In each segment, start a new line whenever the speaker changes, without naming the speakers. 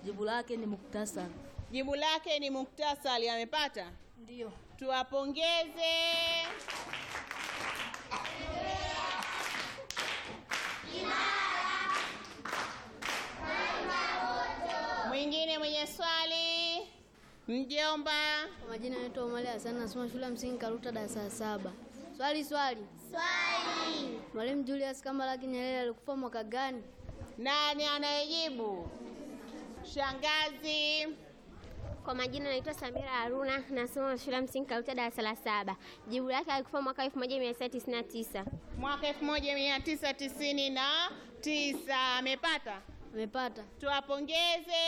Jibu lake ni muktasari.
Jibu lake ni muktasari. Amepata?
Ndio.
Tuwapongeze. Mwingine mwenye swali, mjomba.
Kwa majina naitwa Omari Hassan nasoma shule ya msingi Karuta darasa la saba. Swali swali. Swali. Mwalimu Julius Kambarage Nyerere alikufa mwaka gani?
Nani anayejibu? Shangazi.
Kwa majina naitwa Samira Haruna, nasoma shule ya msingi Karuta darasa la saba. Jibu lake alikufa mwaka 1999.
Mwaka 1999 amepata.
Amepata.
Tuwapongeze.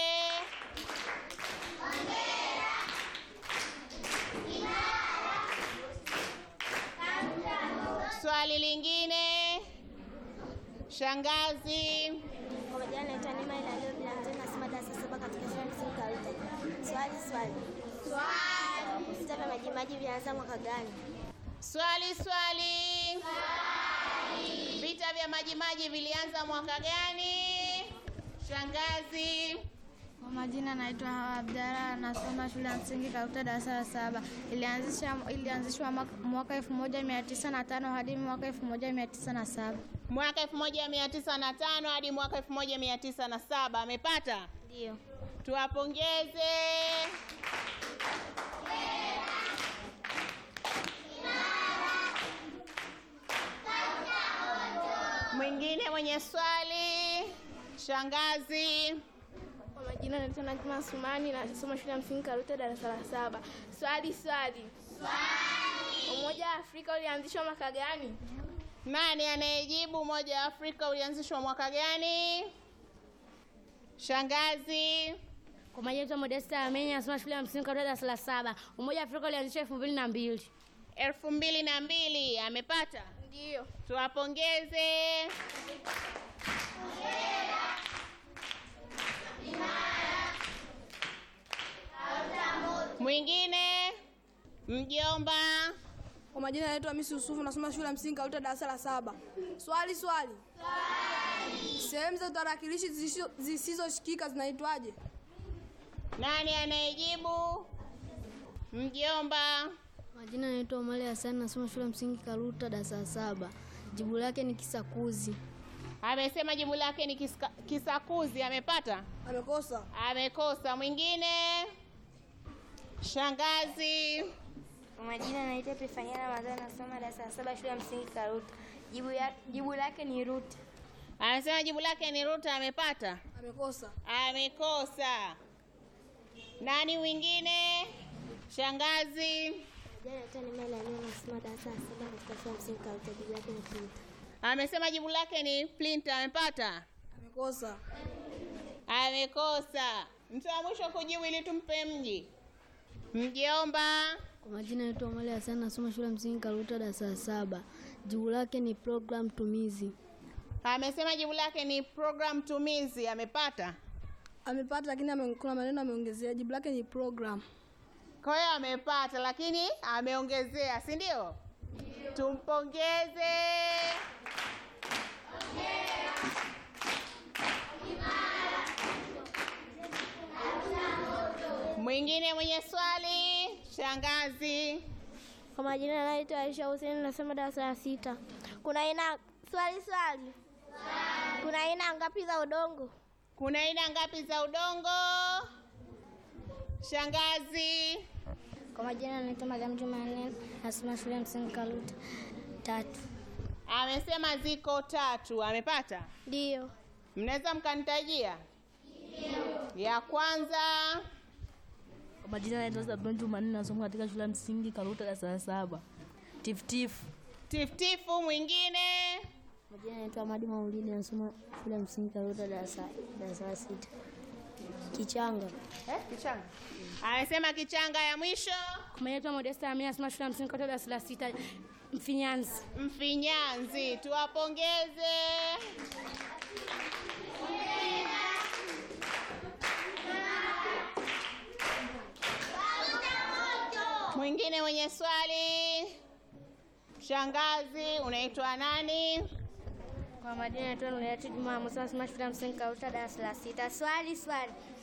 Swali lingine, shangazi.
Kwa majina naitwa Neema Ilalio Bilanzeni, nasoma darasa saba katika shule ya msingi Karuta. Swali swali. Swali. Vita vya Majimaji vilianza mwaka gani?
Swali swali. Vita vya Majimaji vilianza mwaka gani? Shangazi.
Kwa majina naitwa Hawa Abdalla, nasoma shule ya msingi Karuta darasa la saba. Ilianzisha ilianzishwa mwaka 1905 hadi mwaka 1907.
Mwaka 1905 hadi mwaka 1907 amepata?
Ndio.
Tuwapongeze. Mwingine mwenye swali, shangazi.
Kwa majina naitwa Najma Sumani, nasoma shule ya msingi Karuta darasa la saba. Swali swali. Swali. Umoja wa Afrika ulianzishwa mwaka gani?
Nani anayejibu? Umoja wa Afrika ulianzishwa mwaka gani? Shangazi.
Kwa majina naitwa Modesta Amenya nasoma shule ya msingi Karuta darasa la saba. Umoja wa Afrika ulianzishwa elfu mbili na mbili.
elfu mbili na mbili amepata?
Ndio.
Tuwapongeze. Mwingine mjomba.
Kwa majina naitwa Hamisi Yusufu nasoma shule ya msingi Karuta darasa la saba. Swali swali. Swali. Sehemu za tarakilishi zisizo- zisizoshikika zinaitwaje?
Nani anayejibu? Mjomba.
Kwa majina naitwa Omari Hassan nasoma shule ya msingi Karuta darasa la saba. Jibu lake ni kisakuzi.
Amesema jibu lake ni kiska, kisakuzi. Amepata?
Amekosa.
Amekosa. Mwingine shangazi.
Kwa majina naitwa Epifania Ramadhani, nasoma darasa la saba shule ya msingi Karuta. Jibu, ya, jibu lake ni ruti.
Amesema jibu lake ni Ruta. Amepata?
Amekosa.
Amekosa. Nani mwingine? Shangazi.
Jana naitwa Neema Ilalio, nasoma darasa la saba katika shule ya msingi Karuta. Jibu lake ni Kinta.
Amesema jibu lake ni plinter. Amepata?
Amekosa.
Amekosa. Mtu wa mwisho kujibu ili tumpe mji. Mjomba.
Kwa majina naitwa Omari Hassan nasoma shule ya msingi Karuta darasa la saba. Jibu lake ni program tumizi.
Amesema jibu lake ni program tumizi. Amepata?
Amepata lakini ame, kuna maneno ameongezea. Jibu lake ni program.
Kwa hiyo amepata, lakini ameongezea, si ndio? Tumpongeze. Mwingine mwenye swali, shangazi.
Kwa majina naitwa Aisha Hussein nasoma darasa la sita. Kuna aina swali swali. Kuna aina ngapi za udongo?
Kuna aina ngapi za udongo? Shangazi.
Kwa majina naitwa Mariam Jumanne nasoma shule ya msingi Karuta tatu.
Amesema ziko tatu. Amepata?
Ndio.
Mnaweza mkanitajia? Ya kwanza.
Kwa majina naitwa Zabron Jumanne nasoma katika shule ya msingi Karuta darasa la saba. Tifutifu.
Tiftifu. Mwingine.
Majina naitwa Amadi Maulidi nasoma shule ya msingi Karuta darasa darasa la sita. Kichanga.
Eh, kichanga. Amesema kichanga ya mwisho.
Kwa majina naitwa Modesta Amenya nasoma shule ya msingi Karuta darasa la sita. Mfinyanzi.
Mfinyanzi, tuwapongeze. Mwingine mwenye swali, shangazi, unaitwa nani?
Kwa majina naitwa Nurati Juma Musa nasoma shule ya msingi Karuta darasa la sita. Swali swali.